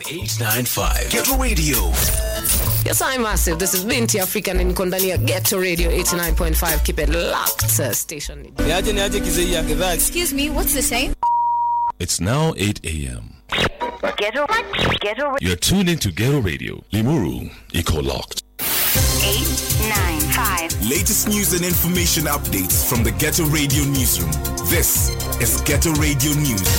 895 Ghetto Radio. Yes, I'm massive. This is Binti African and niko ndani ya Ghetto Radio 89.5. Keep it locked. uh, Station. niaje niaje kizei ya gidhaa Excuse me, what's the same? It's now 8 a.m. Ghetto, ghetto, You're tuned into Ghetto Radio. Limuru, Eco Locked. eight, nine, five. Latest news and information updates from the Ghetto Radio newsroom. This is Ghetto Radio News.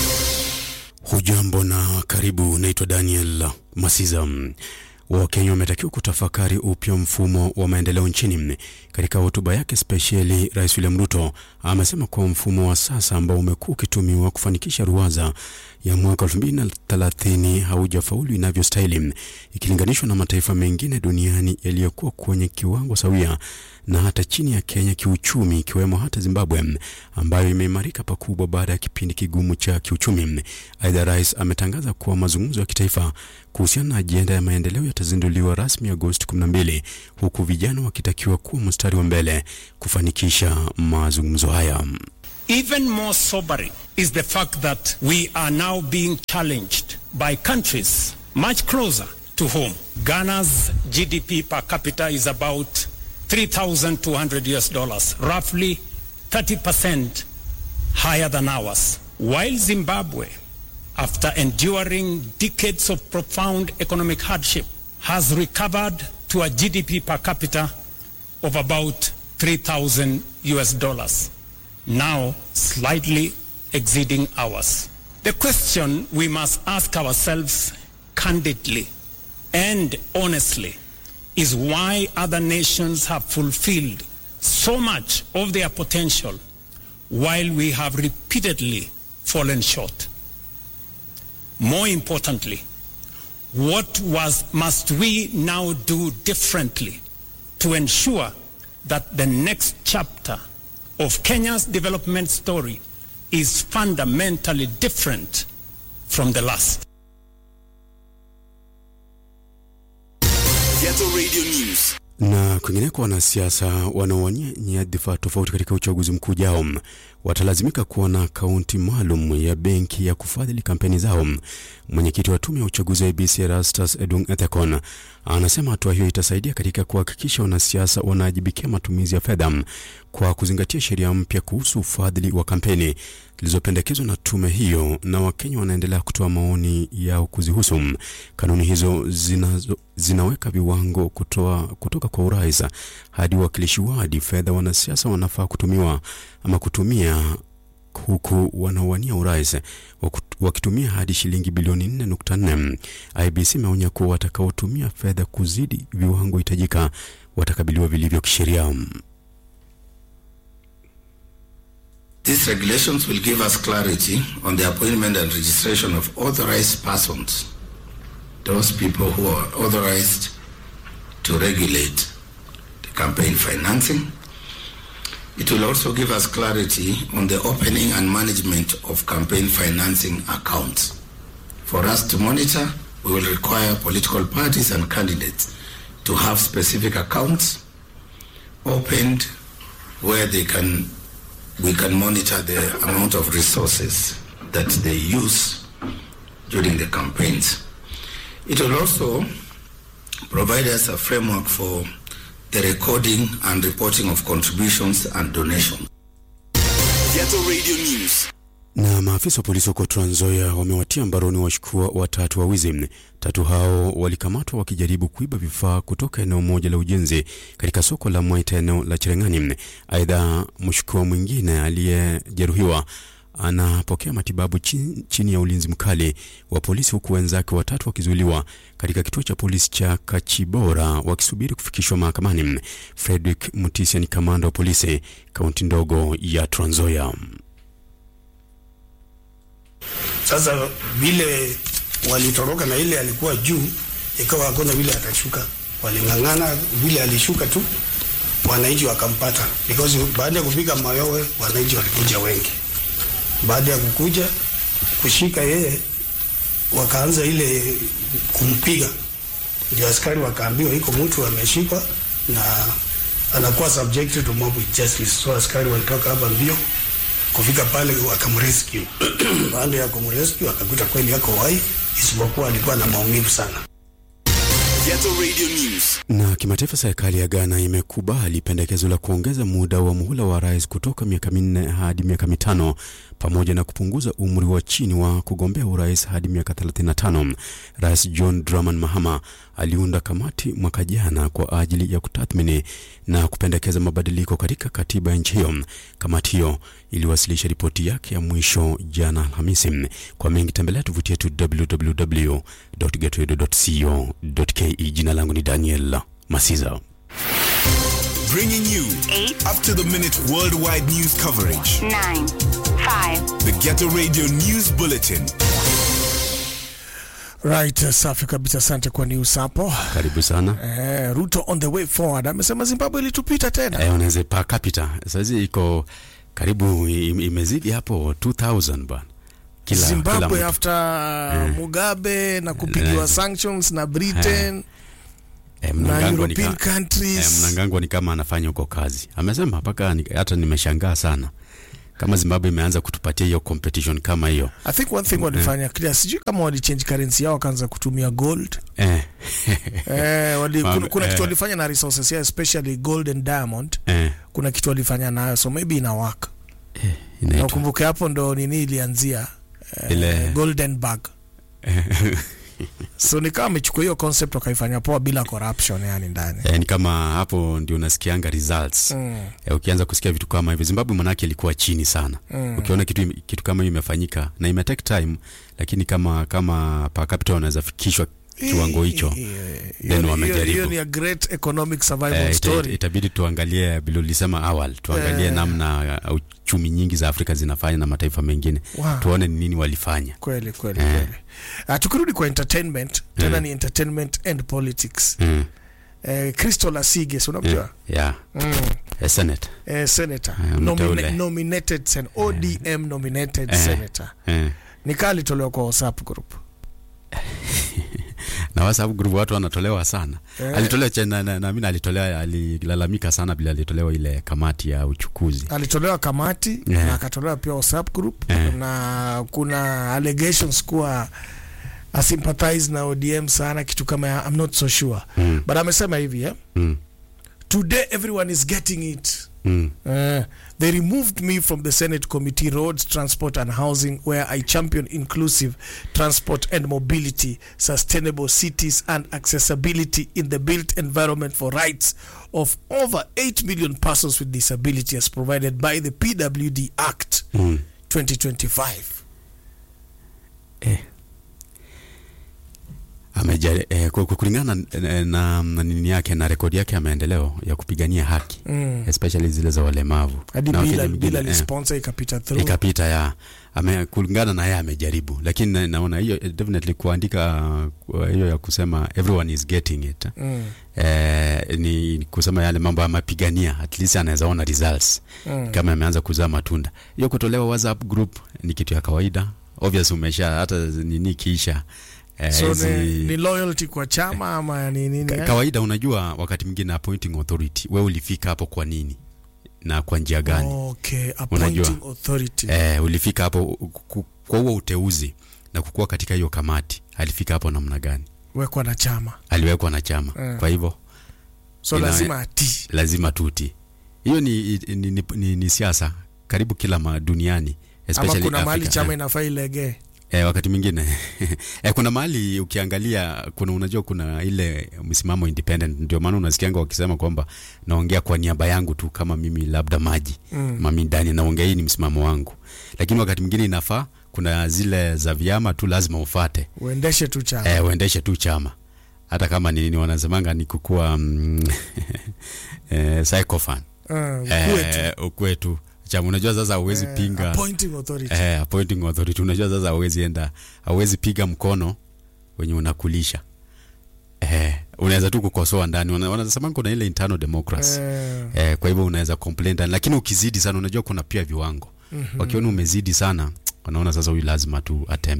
Hujambo na karibu. Naitwa Daniel Masiza. Wakenya wametakiwa kutafakari upya mfumo wa maendeleo nchini. Katika hotuba yake spesheli, Rais William Ruto amesema kuwa mfumo wa sasa ambao umekuwa ukitumiwa kufanikisha ruwaza ya mwaka 2030 haujafaulu inavyostahili ikilinganishwa na mataifa mengine duniani yaliyokuwa kwenye kiwango sawia na hata chini ya Kenya kiuchumi, ikiwemo hata Zimbabwe ambayo imeimarika pakubwa baada ya kipindi kigumu cha kiuchumi. Aidha, rais ametangaza kuwa mazungumzo ya kitaifa kuhusiana na ajenda ya maendeleo yatazinduliwa rasmi Agosti 12 huku vijana wakitakiwa kuwa mstari wa mbele kufanikisha mazungumzo haya. Even more sobering is the fact that we are now being challenged by countries much closer to home. Ghana's GDP per capita is about 3,200 US dollars, roughly 30% higher than ours. While Zimbabwe, after enduring decades of profound economic hardship, has recovered to a GDP per capita of about 3,000 US dollars now slightly exceeding ours. The question we must ask ourselves candidly and honestly is why other nations have fulfilled so much of their potential while we have repeatedly fallen short. More importantly, what was, must we now do differently to ensure that the next chapter of Kenya's development story is fundamentally different from the last. Ghetto Radio News. Na kwingineko, wanasiasa wanaowania nyadhifa tofauti katika uchaguzi mkuu ujao watalazimika kuwa na akaunti maalum ya benki ya kufadhili kampeni zao. Mwenyekiti wa tume ya uchaguzi wa IEBC Erastus Edung Ethekon anasema hatua hiyo itasaidia katika kuhakikisha wanasiasa wanaajibikia matumizi ya fedha kwa kuzingatia sheria mpya kuhusu ufadhili wa kampeni zilizopendekezwa na tume hiyo, na Wakenya wanaendelea kutoa maoni yao kuzihusu. Kanuni hizo zinazo, zinaweka viwango kutoa, kutoka kwa urais hadi uwakilishi wadi fedha wanasiasa wanafaa kutumiwa ama kutumia huku wanaowania urais waku- wakitumia hadi shilingi bilioni 4.4. IBC imeonya kuwa watakaotumia fedha kuzidi viwango hitajika watakabiliwa vilivyo kisheria. These regulations will give us clarity on the appointment and registration of authorized persons, those people who are authorized to regulate the campaign financing. It will also give us clarity on the opening and management of campaign financing accounts. For us to monitor, we will require political parties and candidates to have specific accounts opened where they can we can monitor the amount of resources that they use during the campaigns. It will also provide us a framework for the recording and reporting of contributions and donations. Ghetto Radio News. Na maafisa wa polisi huko Trans Nzoia wamewatia mbaroni washukiwa watatu wa wizi. Tatu hao walikamatwa wakijaribu kuiba vifaa kutoka eneo moja la ujenzi katika soko la Mwaita eneo la Cherengani. Aidha, mshukiwa mwingine aliyejeruhiwa anapokea matibabu chini, chini ya ulinzi mkali wa polisi huku wenzake watatu wakizuiliwa katika kituo cha polisi cha Kachibora wakisubiri kufikishwa mahakamani. Frederick Mutisia ni kamanda wa polisi kaunti ndogo ya Trans Nzoia. Sasa vile walitoroka na ile alikuwa juu, ikawa hakuna vile atashuka, waling'ang'ana vile alishuka tu, wananchi wakampata, because baada ya kupiga mayowe wananchi walikuja wengi. Baada ya kukuja kushika yeye, wakaanza ile kumpiga, ndio askari wakaambiwa iko mtu ameshikwa na anakuwa subjected to mob justice. So askari walitoka hapa mbio kufika pale wakamrescue. Baada ya kumrescue akakuta kweli yako wai, isipokuwa alikuwa na maumivu sana. Ghetto Radio News. Na kimataifa, serikali ya Ghana imekubali pendekezo la kuongeza muda wa muhula wa rais kutoka miaka minne hadi miaka mitano pamoja na kupunguza umri wa chini wa kugombea urais hadi miaka 35. Rais John Dramani Mahama aliunda kamati mwaka jana kwa ajili ya kutathmini na kupendekeza mabadiliko katika katiba ya nchi hiyo. Kamati hiyo iliwasilisha ripoti yake ya mwisho jana Alhamisi. Kwa mengi tembelea tovuti yetu www.getradio.co.ke. Jina langu ni Daniel Masiza. Bringing you Eight. up to the minute worldwide news coverage. nine, five, The Ghetto Radio News Bulletin. Right, uh, safi kabisa, asante kwa news hapo. Karibu sana. Eh, Ruto on the way forward amesema Zimbabwe ilitupita tena. Eh, unaweza per capita saizi iko karibu im- imezidi hapo 2000 bwana. Kila Zimbabwe kila mtu. after Mugabe na kupigiwa Eh. sanctions na Britain Eh, na Mnangagwa ni European ka- countries. Eh, Mnangagwa ni kama anafanya huko kazi. Amesema mpaka ni- hata nimeshangaa sana kama Zimbabwe imeanza kutupatia hiyo competition kama hiyo. I think one thing walifanya clear, sijui kama walichange currency yao wakaanza kutumia gold. Eh. Eh, wali, Mam- kuna, kuna eh. kitu walifanya na resources yao especially gold and diamond. Eh, Kuna kitu walifanya nayo so maybe ina work. Na inaitwa ukumbuke hapo ndo nini ilianzia eh, Ile- golden bag. so nikawa amechukua hiyo concept wakaifanya poa bila corruption yani ndani. Eh, ni kama hapo ndio unasikianga results Mm. eh, ukianza kusikia vitu kama hivyo. Zimbabwe manake ilikuwa chini sana Mm. ukiona kitu, ime- kitu kama hiyo imefanyika na ime take time, lakini kama kama per capita wanaweza fikishwa kiwango hicho Hiyo- then hiyo- wamejaribu. Hiyo ni a great economic survival Eh, ita, story. itabidi tuangalie vile ulisema awali, tuangalie Eh. namna uh, uchumi nyingi za Afrika zinafanya na mataifa mengine Wow. tuone ni nini walifanya. Kweli kweli Eh. kweli. Uh, tukirudi kwa entertainment tena Mm. ni entertainment and politics. Mm. Eh, Crystal Asige, si Yeah. unamjua? Yeah. Mm. Eh, Senate. Eh, senator Eh, mteule. Nomina- nominated sen ODM nominated Eh. senator Eh. nikaa alitolewa kwa WhatsApp group na WhatsApp group watu wanatolewa sana. Eh. Alitolewa cha- na, na, na mimi alitolewa alilalamika sana bila alitolewa ile kamati ya uchukuzi. alitolewa kamati Yeah. na akatolewa pia WhatsApp group Eh. na kuna allegations kuwa asympathize na ODM sana kitu kama ya, I'm not so sure Mm. but amesema hivi eh? Mm. today everyone is getting it Mm. Uh, they removed me from the Senate Committee Roads, Transport and Housing, where I champion inclusive transport and mobility, sustainable cities, and accessibility in the built environment for rights of over 8 million persons with disability, as provided by the PWD Act Mm. 2025. Amejari, eh, ku- ku- kulingana na, na, na nini yake na rekodi yake ya maendeleo ya kupigania haki Mm. especially zile za walemavu Hadi Na wakati bila mwingine, bila eh, lisponsor ikapita through. ikapita ya ame, kulingana na yeye amejaribu, lakini na, naona hiyo eh, definitely kuandika uh, hiyo ya kusema everyone is getting it Mm. eh, ni kusema yale mambo amapigania, at least anaweza ona results Mm. kama ameanza kuzaa matunda. Hiyo kutolewa WhatsApp group ni kitu ya kawaida, obvious umesha hata nini kiisha eh, So hizi- ni, ni loyalty kwa chama ama ni nini? Ka- eh? kawaida unajua wakati mwingine appointing authority wewe ulifika hapo kwa nini na kwa njia gani Okay, appointing authority. eh, ulifika hapo ku- kwa huo uteuzi na kukuwa katika hiyo kamati alifika hapo namna gani Wekwa na chama. aliwekwa na chama Eh. kwa hivyo So ina- lazima atii. lazima tuti hiyo ni, ni, ni, ni, ni siasa karibu kila ma duniani ama especially kuna mahali Africa. chama Eh. inafaa ilegee Eh, wakati mwingine eh, kuna mahali ukiangalia kuna unajua kuna ile msimamo independent, ndio maana unasikianga wakisema kwamba naongea kwa niaba yangu tu, kama mimi labda maji Mm. mami ndani naongea, hii ni msimamo wangu, lakini wakati mwingine inafaa kuna zile za vyama tu lazima ufate, uendeshe tu chama eh, uendeshe tu chama hata kama ni nini wanasemanga ni kukua mm, eh, psychophant Ah, ukue tu. eh, ukue tu chama. Unajua sasa hauwezi Eh, pinga appointing authority. eh, appointing authority. Unajua sasa hauwezi enda, hauwezi piga mkono wenye unakulisha eh, unaweza tu kukosoa ndani. Wana- Wanasema kuna ile internal democracy Eh. eh, kwa hivyo unaweza complain ndani, lakini ukizidi sana, unajua kuna pia viwango Mhm. wakiona umezidi sana, wanaona sasa huyu lazima tu atembee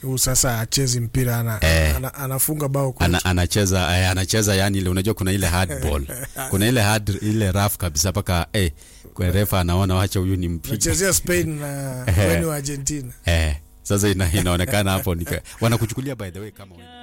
Huu sasa achezi mpira ana, Eh. ana, anafunga bao kwa ana, anacheza eh, anacheza yani ile unajua kuna ile hardball kuna ile hard ile rough kabisa mpaka eh, kwa refa anaona wacha huyu ni mpige Anachezea Spain na Eh. weni wa Argentina. eh, sasa ina, inaonekana hapo nika, wanakuchukulia by the way kama wewe